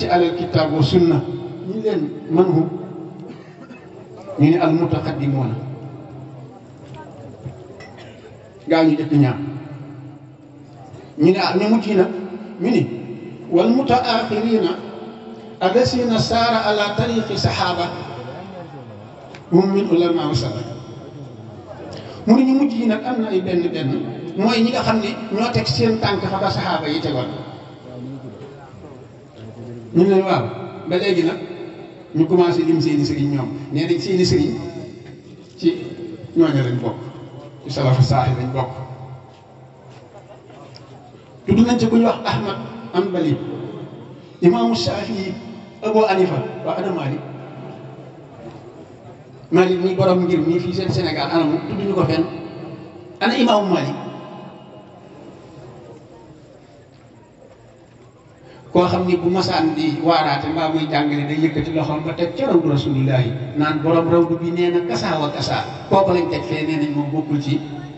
ci alal kitaab wa sunna ñu leen man hum ñu ne al mutaqaddimoona gaa ñu jëkk ñaar ñu ne ah ñu mujj nag ñu ni wal mutaaxirina allasina saara ala tariqi saxaaba hum min ulama salaf mu ne ñu mujj yi nag am na ay benn benn mooy ñi nga xam ne ñoo teg seen tànk fa ba saxaaba yi tegoon ñu ne waaw ba léegi nag ñu commencé lim seeni sëriñ ñoom nee nañ seeni sëriñ ci ñooñu lañ bokk ci salafu saaxi lañ bokk tudd nañ ci ku ñu wax Ahmad Hanbali imaamu Shafii Abu Hanifa waa ana Malik Malik mi borom ngir mii fii seen Sénégal ana mu tudd ñu ko fenn ana imaamu Malik koo xam ni bu masaan di waaraate mbaa muy jàngale day yëkkati loxoom ba teg ca rawdu rasulillahi naan borom rawdu bi nee na kasaa wa kasaa kooku lañ teg fee nee nañ moom bokkul ci